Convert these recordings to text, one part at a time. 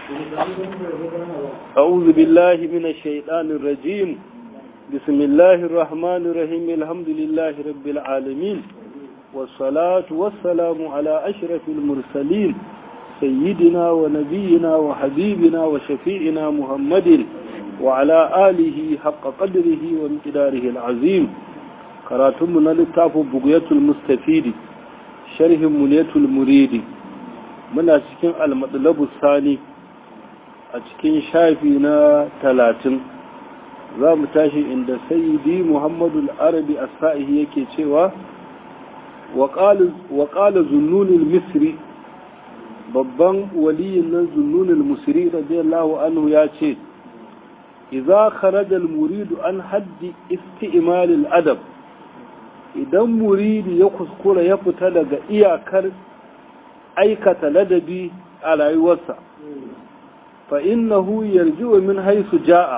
أعوذ بالله من الشيطان الرجيم بسم الله الرحمن الرحيم الحمد لله رب العالمين والصلاة والسلام على أشرف المرسلين سيدنا ونبينا وحبيبنا وشفيعنا محمد وعلى آله حق قدره وامتداره العظيم كراتمنا للتاف بقية المستفيد شرح منية المريد من أسكن المطلب الثاني أسكن شافينا ثلاثين za mu tashi inda sayyidi muhammadu arabi asfa'ihi yake cewa wa ƙala zunnunin misri babban waliyin nan zunnunin musiri radiyallahu anhu ya ce iza kharaja muridu an haddi isti'malil adab idan muridi ya kuskura ya fita daga iyakar aikata ladabi a rayuwarsa fa innahu yarji'u min haisu ja'a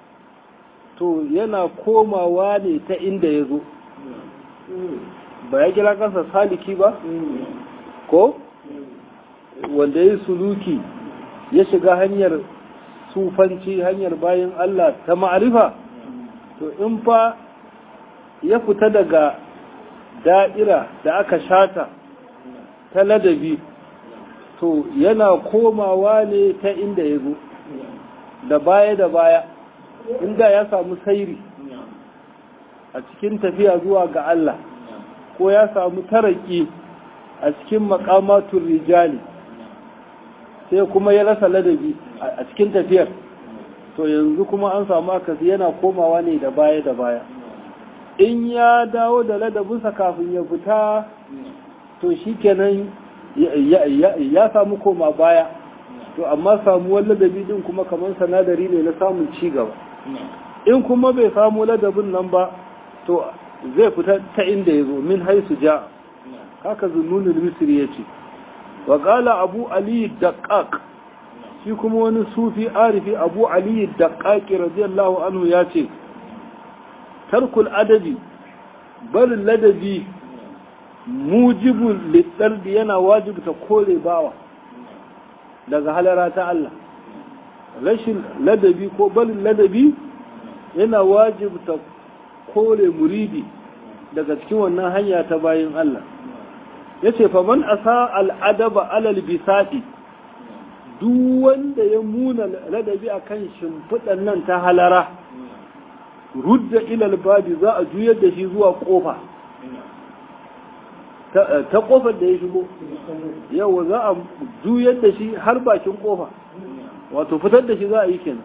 to yana komawa ne ta inda ya zo ba ya kira kansa saliki ba ko wanda ya suluki ya shiga hanyar sufanci hanyar bayan Allah ta ma'arifa to in fa ya fita daga da'ira da aka shata ta ladabi to yana komawa ne ta inda ya zo da baya da baya inda ya samu sairi a cikin tafiya zuwa ga Allah ko ya samu taraki a cikin makamatun rijali sai kuma ya rasa ladabi a cikin tafiyar to yanzu kuma an samu akasi yana komawa ne da baya da baya in ya dawo da ladabinsa kafin ya fita to shi kenan ya samu koma baya to amma samuwar ladabi din kuma kamar sanadari ne na samun ci gaba in kuma bai samu ladabin nan ba to zai fita ta inda ya zo min haisu ja haka zununin misri ya ce wa ƙala abu aliyu daƙaƙ shi kuma wani sufi arifi abu aliyu daƙaƙi radiyallahu anhu ya ce tarkul adabi barin ladabi mujibul littardi yana wajibta kore bawa daga halara ta Allah rashin ladabi ko barin ladabi yana wajibta kore muridi daga cikin wannan hanya ta bayin Allah ya ce faman asa al'adaba alal bisaɗi duk wanda ya muna ladabi a kan shimfiɗan nan ta halara rudda ilal babi za a juyar da shi zuwa ƙofa ta ƙofar da ya shigo yawa za a juyar da shi har bakin ƙofa wato fitar da shi za a yi kenan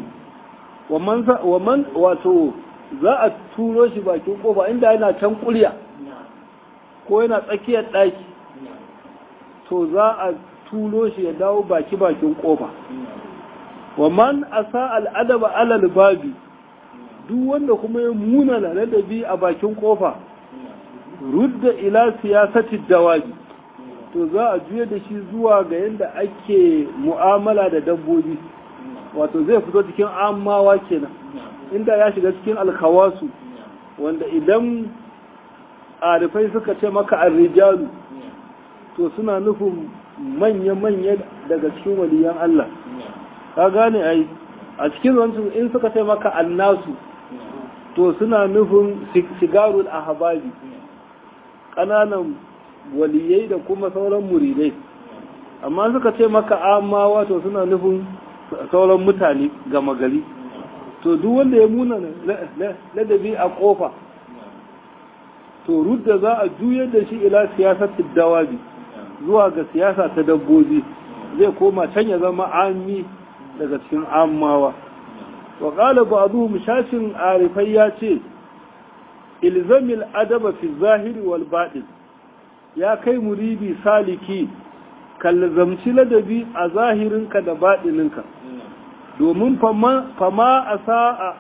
waman wato za a turo shi bakin ƙofa inda yana can ƙurya ko yana tsakiyar ɗaki to za a turo shi ya dawo baki bakin ƙofa waman asa al'adaba alal babi duk wanda kuma ya muna ladabi a bakin ƙofa rudda ila siyasati dawabi to za a juya da shi zuwa ga yadda ake mu'amala da dabbobi wato zai fito cikin amawa kenan inda ya shiga cikin alkawasu wanda idan arifai suka ce maka arrijalu to suna nufin manya-manya daga cikin waliyan Allah ka gane ai a cikin wancan in suka ce maka annasu to suna nufin sigarul ahbabi ƙananan waliyai da kuma sauran muridai amma suka ce maka amma wato suna nufin sauran mutane gama gari to duk wanda ya muna ladabi a kofa to rudda za a juyar da shi ila siyasar dawabi zuwa ga siyasa ta dabbobi zai koma can ya zama ami daga cikin amawa wa qala ba'dhum shashin arifai ya ce ilzamil adaba fi zahiri wal baɗin ya kai muridi saliki kallazamci ladabi a zahirinka da baɗininka domin fama a sa'a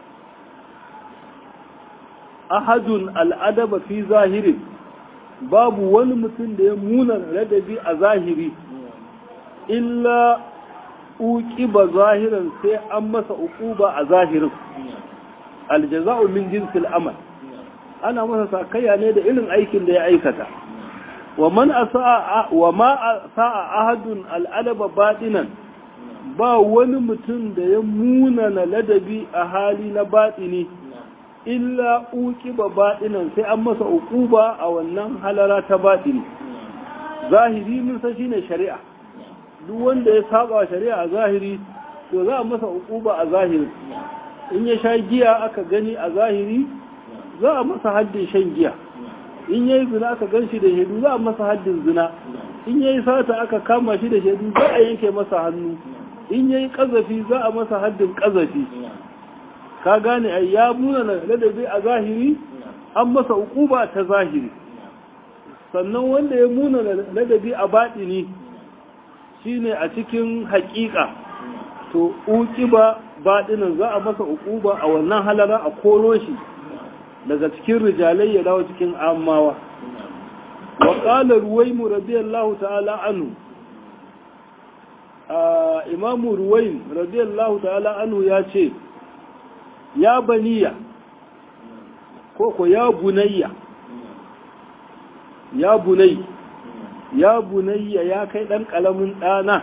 ahadun al'adaba fi zahirin babu wani mutum da ya muna ladabi a zahiri illa uki ba zahiran sai an masa uquba a zahirin aljaza'u min jinsil amal ana masa sakayya ne da irin aikin da ya aikata wa man asaa wa ma asaa ahadun al'adaba batinan ba wani mutum da ya munana ladabi a hali na baɗini illa uki ba baɗinan sai an masa uquba a wannan halara ta baɗini zahiri mun san shine shari'a duk wanda ya saba shari'a a zahiri to za a masa uquba a zahiri in ya sha giya aka gani a zahiri za a masa haddin shan giya in yayi zina aka gan shi da shaidu za a masa haddin zina in yayi sata aka kama shi da shaidu za a yanke masa hannu in yayi kazafi za a masa haddin kazafi ka gane ai ya muna na ladabi a zahiri an masa uquba ta zahiri sannan wanda ya muna na ladabi a baɗini shine a cikin haƙiƙa to uqiba baɗinin za a masa uquba a wannan halara a koro shi daga cikin rijalai ya dawo cikin amawa wa qala ruwaymu radiyallahu ta'ala anhu imamu ruwaym radiyallahu ta'ala anhu ya ce ya baniya ko ko ya bunayya ya bunay ya bunayya ya kai dan kalamin dana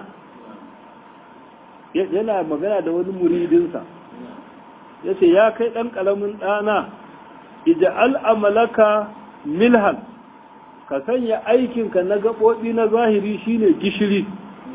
yana magana da wani muridinsa yace ya kai dan kalamin dana ija'al amalaka milhan ka sanya aikinka na gaɓoɓi na zahiri shine gishiri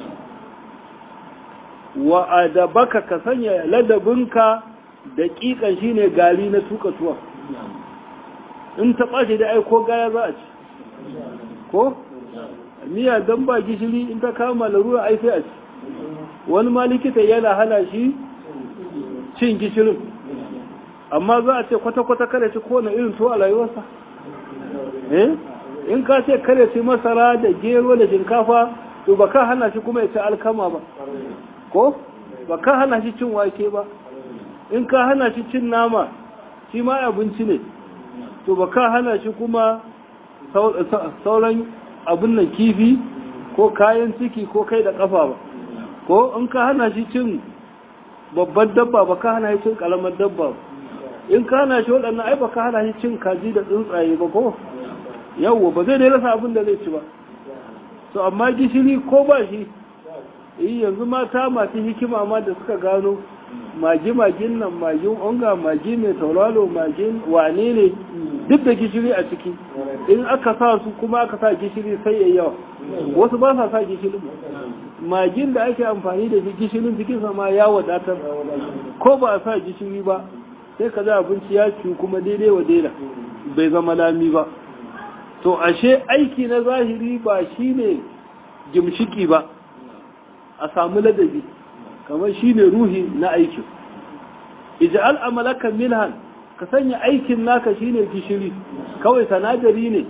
wa adabaka ka sanya ladabinka daƙiƙan shine gari na tuka tuwa in ta ɓace da aiko gaya za a ci ko miya don ba gishiri in ta kama larura ai sai a ci wani ma likita yana hana shi cin gishirin amma za a ce kwata-kwata kare ci kowane irin tuwa a rayuwarsa eh in ka ce kare ci masara da gero da shinkafa to ba ka hana shi kuma ya ci alkama ba ko ba ka hana shi cin wake ba in ka hana shi cin nama shi ma abinci ne to ba ka hana shi kuma sauran abin nan kifi ko kayan ciki ko kai da kafa ba ko in ka hana shi cin babban dabba ba ka hana shi cin kalamar dabba ba in ka hana shi waɗannan ai ba ka hana shi cin kaji da tsuntsaye ba ko yawwa ba zai dai rasa abin da zai ci ba to amma gishiri ko ba shi yi yanzu mata masu hikima ma da suka gano magi-magin nan magin onga magi mai tauraro magin wane ne duk da gishiri a ciki in aka sa su kuma aka sa gishiri sai ya yawa wasu ba sa sa gishirin magin da ake amfani da shi gishirin jikinsa ma ya wadatar ko ba a sa gishiri ba sai ka za abinci ya ci kuma daidai wa daida bai zama lami ba to ashe aiki na zahiri ba shine gimshiki ba a samu ladabi kamar shine ruhi na aikin ij'al amalaka milhan ka sanya aikin naka shine gishiri kawai sanadari ne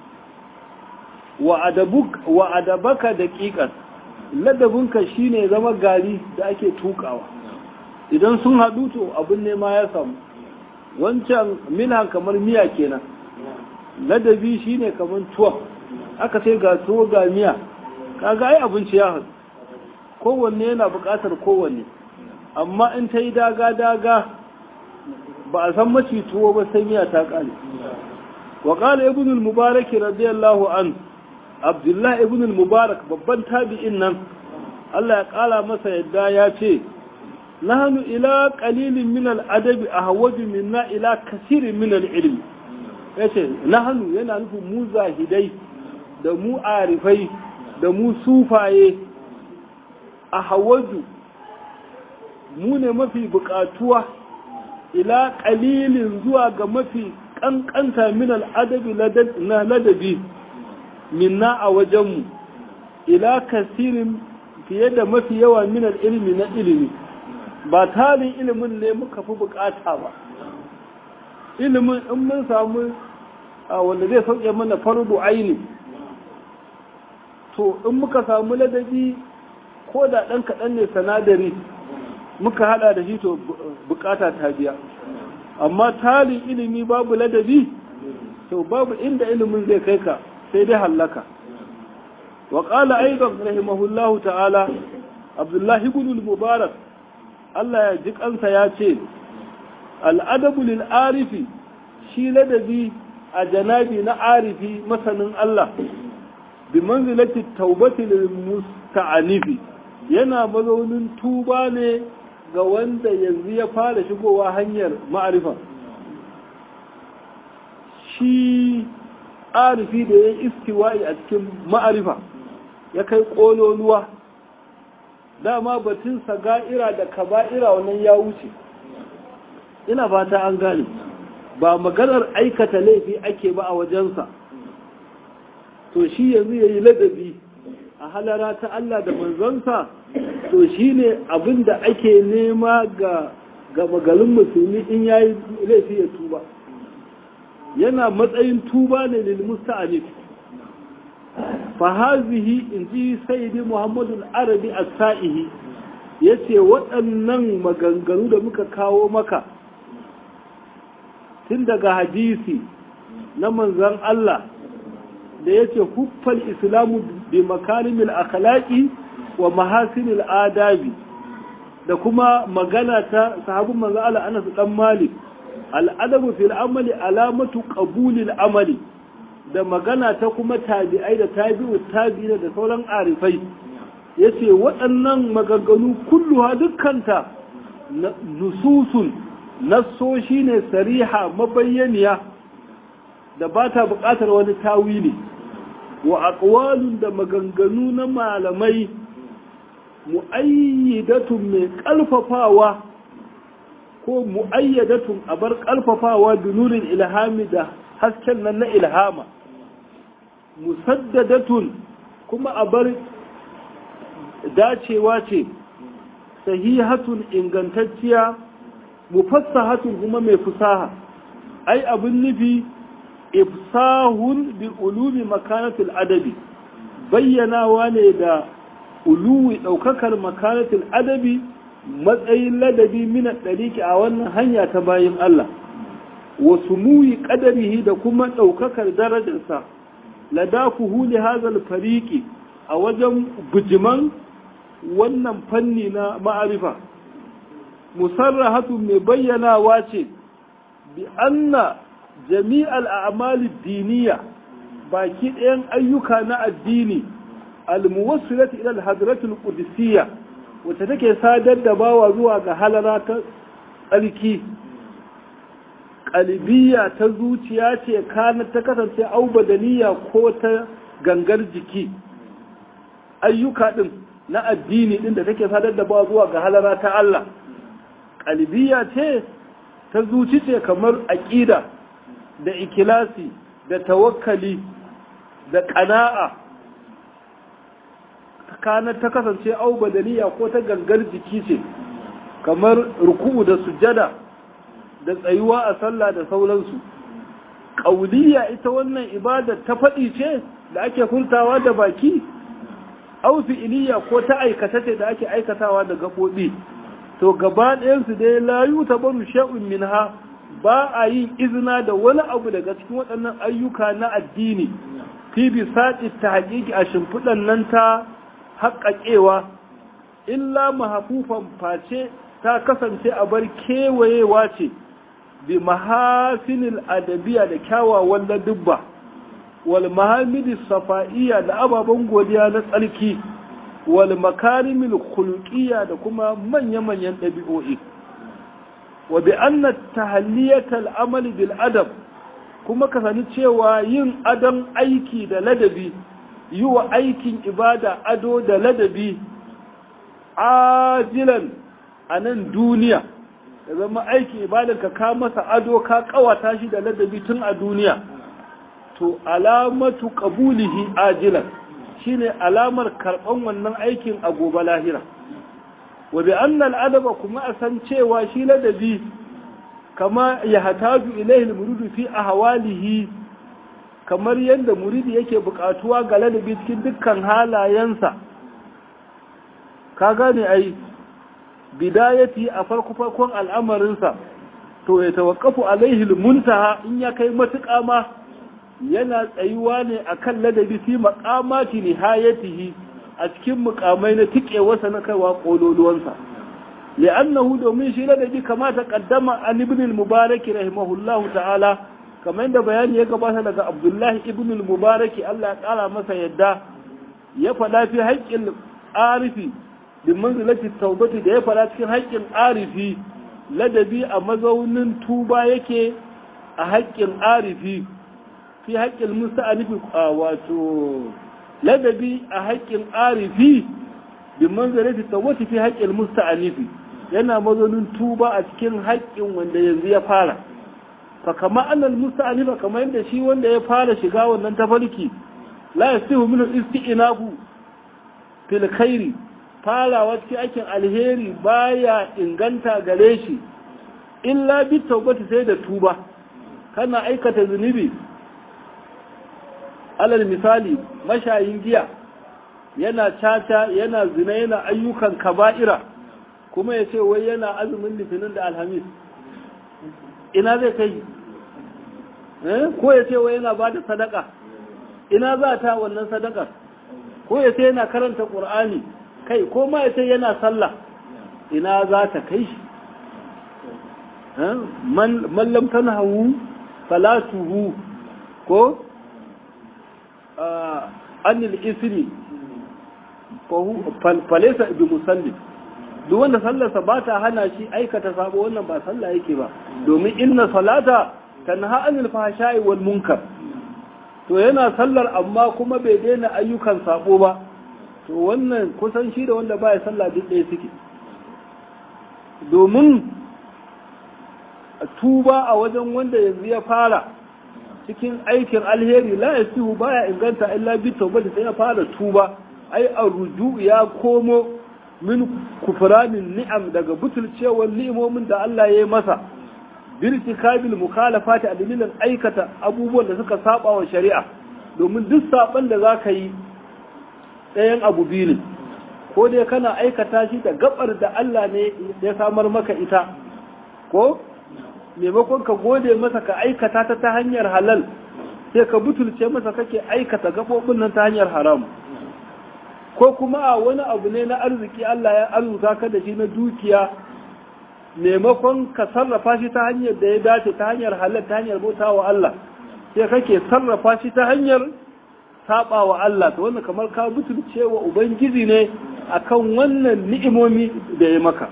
wa adabuk wa adabaka daqiqan ladabinka shine zama gari da ake tukawa idan sun haɗu to abin nema ya samu wancan milhan kamar miya kenan ladabi shine kamar tuwa aka sai ga tuwo ga miya kaga ai abinci ya haɗu kowanne yana buƙatar kowanne amma in ta yi daga-daga ba a san maci tuwo ba sai miya ta ƙare wa ƙala ibn al-mubarak radiyallahu an abdullahi ibn al-mubarak babban tabi'in nan Allah ya ƙala masa yadda ya ce nahnu ila qalilin min al-adabi ahwaju minna ila kasirin min al-ilmi yace nahnu yana nufin mu zahidai da mu arifai da mu sufaye a hawaju mu ne mafi bukatuwa ila kalilin zuwa ga mafi kankanta min al'adabi na ladabi minna a wajenmu ila kasirin fiye da mafi yawa min ilmi na ilimi ba tarin ilimin ne muka fi bukata ba ilimin in mun samu wanda zai sauke mana fardu aini to in muka samu ladabi ko da ɗan kaɗan ne sanadari muka haɗa da shi to bukata ta biya amma tarin ilimi babu ladabi to babu inda ilimin zai kai ka sai dai hallaka wa qala aidan rahimahullahu ta'ala abdullahi ibn mubarak Allah ya ji kansa ya ce al'adabu lil arifi shi ladabi a janabi na arifi masanin Allah bi manzilati taubati lil musta'anifi yana mazaunin tuba ne ga wanda yanzu ya fara shigowa hanyar ma'arifa shi arifi da ya istiwa'i a cikin ma'arifa ya kai ƙololuwa dama batun saga'ira da kaba'ira wannan ya wuce ina fata an gane ba maganar aikata laifi ake ba a wajensa to shi yanzu ya yi ladabi a halara ta Allah da manzansa to shi ne abin da ake nema ga magalin musulmi in ya yi laifi ya tuba yana matsayin tuba ne lil musta'anif fa hazihi in ji sayyidi muhammadu arabi as-sa'ihi yace waɗannan maganganu da muka kawo maka tun daga hadisi na manzan Allah da yace huffal islamu bi makarimil akhlaqi wa mahasinil adabi da kuma magana ta sahabin manzan Allah Anas dan Malik al'adabu fil amali alamatu qabulil amali da magana ta kuma tabi'ai da tabi'u tabi'ina da sauran arifai yace waɗannan maganganu kulluha dukkanta nususun nassoshi ne sariha mabayyaniya da ba ta buƙatar wani tawili wa aqwalun da maganganu na malamai mu'ayyidatun mai ƙalfafawa ko mu'ayyadatun a bar ƙalfafawa da nurin ilhami da hasken nan na ilhama musaddadatun kuma a bar dacewa ce sahihatun ingantacciya mufassahatun kuma mai fusaha ai abin nufi ifsahun bi ulumi makanatul adabi bayyanawa ne da uluwi ɗaukakar makanatul adabi matsayin ladabi mina ɗariki a wannan hanya ta bayin Allah wasu muyi ƙadarihi da kuma ɗaukakar darajarsa ladafuhu li hazal fariki a wajen bujiman wannan fanni na ma'arifa musarrahatun mai bayyanawa ce bi anna jami'al a'mali diniya baki ɗayan ayyuka na addini almuwassilati ila al-hadratul qudsiyya wacce take sadar da bawa zuwa ga halara ta tsarki qalbiyya ta zuciya ce kana ta kasance au badaniya ko ta gangar jiki ayyuka din na addini din da take sadar da bawa zuwa ga halara ta Allah qalbiyya ce ta zuci ce kamar aqida da ikilasi da tawakkali da ƙana'a kana ta kasance au badaniya ko ta gangar jiki ce kamar ruku'u da sujada da tsayuwa a sallah da sauransu ƙauliya ita wannan ibada ta faɗi ce da ake furtawa da baki au fi'iliya ko ta aikata ce da ake aikatawa da gaɓoɓi to gaba ɗayansu dai layu ta baru sha'un minha ba a yin izina da wani abu daga cikin waɗannan ayyuka na addini fi bisaɗi ta haƙiƙi a shimfiɗan nan ta haƙaƙewa illa mahafufan face ta kasance a bar kewayewa ce bi mahasinil adabiya da kyawawan ladubba wal mahamidi safa'iya da ababen godiya na tsarki wal makarimil khuluqiyya da kuma manya-manyan ɗabi'o'i wa bi anna tahalliyatal amali bil adab kuma ka sani cewa yin adon aiki da ladabi yi wa aikin ibada ado da ladabi ajilan a nan duniya da zama aikin ibadan ka ka masa ado ka kawata shi da ladabi tun a duniya to alamatu qabulihi ajilan shine alamar karban wannan aikin a gobe lahira wa bi anna adaba kuma a san cewa shi ladabi kama ya hataju ilaihi muridu fi ahwalihi kamar yadda muridi yake bukatuwa ga ladabi cikin dukkan halayensa ka gane ai bidayati a farko farkon al'amarinsa to ya tawakkafu alaihi muntaha in ya kai matuƙa ma yana tsayuwa ne akan ladabi fi maqamati nihayatihi a cikin mukamai na tikewarsa na kaiwa kololuwansa li'annahu domin shi ladabi kama ta kaddama an ibn al-mubarak rahimahullahu ta'ala kamar da bayani ya gabata daga abdullahi ibn al-mubarak Allah ya kara masa yadda ya faɗa fi haƙƙin arifi bin manzilati taubati da ya fara cikin haƙƙin arifi ladabi a mazaunin tuba yake a haƙƙin arifi fi haƙƙin musta'anifi wato ladabi a haƙƙin arifi bin manzilati taubati fi haƙƙin musta'anifi yana mazaunin tuba a cikin haƙƙin wanda yanzu ya fara fa kama annal musta'anifa kamar yadda shi wanda ya fara shiga wannan tafarki la yasihu min isti'nabu fil khairi farawa cikin aikin alheri baya inganta gare shi illa bi taubati sai da tuba kana aikata zunubi alal misali mashayin giya yana caca yana zina yana ayyukan kaba'ira kuma ya ce wai yana azumin litinin da alhamis ina zai kai ko ya ce wai yana ba da sadaka ina za ta wannan sadakar ko ya ce yana karanta ƙur'ani kai ko ma ya ce yana sallah ina za ta kai shi mallam tana hawu falatuhu ko anil isri falesa bi musalli duk wanda sallarsa ba ta hana shi aikata sabo wannan ba sallah yake ba domin inna salata tanha anil fahsha'i wal munkar to yana sallar amma kuma bai daina ayyukan sabo ba to wannan kusan shi da wanda baya sallah duk ɗaya suke domin tuba a wajen wanda yanzu ya fara cikin aikin alheri la yasihu baya inganta illa bi tawbati sai ya fara tuba ai arruju ya komo min kufranin ni'am daga butulcewar ni'imomin da Allah ya yi masa birtikabil mukhalafati a dalilin aikata abubuwan da suka saba wa shari'a domin duk saban da zaka yi ɗayan abu biyu ne ko dai kana aikata shi da gabar da Allah ne ya samar maka ita ko maimakon ka gode masa ka aikata ta ta hanyar halal sai ka butulce masa kake aikata gabobin nan ta hanyar haram ko kuma a wani abu ne na arziki Allah ya arzuta ka da shi na dukiya maimakon ka sarrafa shi ta hanyar da ya dace ta hanyar halal ta hanyar bauta wa Allah sai kake sarrafa shi ta hanyar saba wa Allah to wannan kamar ka butulce wa ubangiji ne akan wannan ni'imomi da ya maka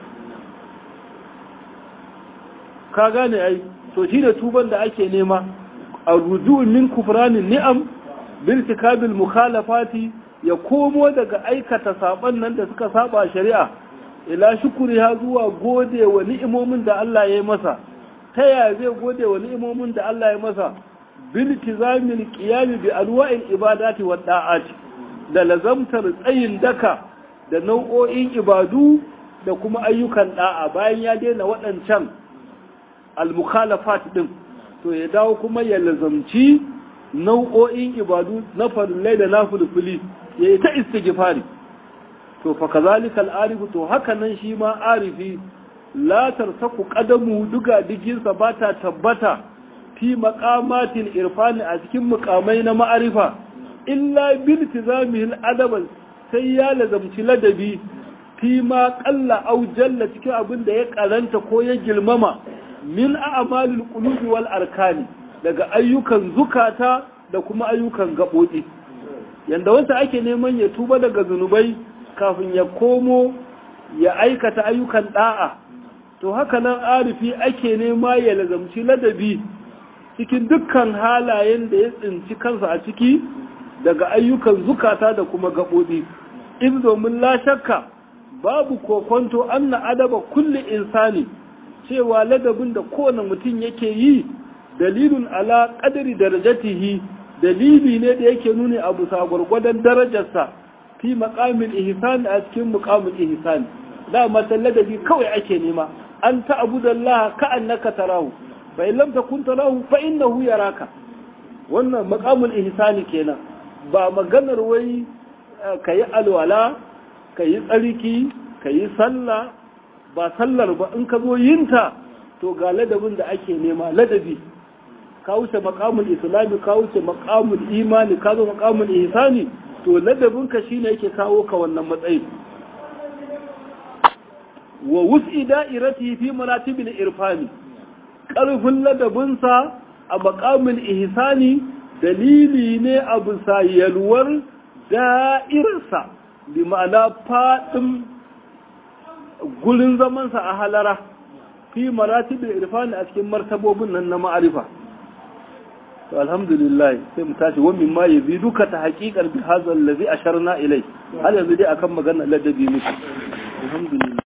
ka gane ai to shi da tuban da ake nema a ruju'un min kufranin ni'am birtikabil mukhalafati ya komo daga aikata saban nan da suka saba shari'a ila shukuri ha zuwa gode wa ni'imomin da Allah ya yi masa ta yaya zai gode wa ni'imomin da Allah ya masa bil tizamil qiyam bi alwa'il ibadati wa da'ati da lazamtar tsayin daka da nau'o'in ibadu da kuma ayyukan da'a bayan ya daina waɗancan al-mukhalafat din to ya dawo kuma ya lazamci nau'o'in ibadu na farillai da nafilfili ya yi ta istighfari to fa kazalika al-arifu to haka nan shi ma arifi la tarsaku qadamu duga diginsa ba ta tabbata fi maqamatil irfani a cikin mukamai na ma'arifa illa bil tizamihi al sai ya lazamci ladabi fi ma qalla aw jalla cikin abin da ya karanta ko ya girmama min a'malil qulubi wal arkani daga ayyukan zukata da kuma ayyukan gaɓoɗi yanda wanda ake neman ya tuba daga zunubai kafin ya komo ya aikata ayyukan ɗa'a to haka nan arifi ake nema ya lazamci ladabi cikin dukkan halayen da ya tsinci kansa a ciki daga ayyukan zukata da kuma gaɓoɗi in domin la shakka babu kokonto anna adaba kulli insani cewa ladabin da kowane mutum yake yi dalilun ala qadri darajatihi dalili ne da yake nuni a bisa gwargwadon darajarsa fi maqamil ihsan a cikin muqamil ihsan da matan ladabi kawai ake nema an ta'budallaha ka annaka tarahu fa in lam takun tarahu fa innahu yaraka wannan maqamul ihsani kenan ba maganar wai kayi alwala kayi tsarki kayi sallah ba sallar ba in ka zo yinta to ga ladabin da ake nema ladabi ka wuce maqamul islami ka wuce maqamul imani ka zo maqamul ihsani to ladabin ka shine yake kawo ka wannan matsayi wa wus'i da'irati fi maratibil irfani karfin ladabinsa a maqamul ihsani dalili ne a bisa yalwar da'irarsa bi ma'ana fadin gurin zamansa a halara fi maratibul irfani a cikin martabobin nan na ma'arifa to alhamdulillah sai mu tashi wa mimma yaziduka ta haqiqan bi hadha allazi asharna ilai har yanzu dai akan magana ladabi muke alhamdulillah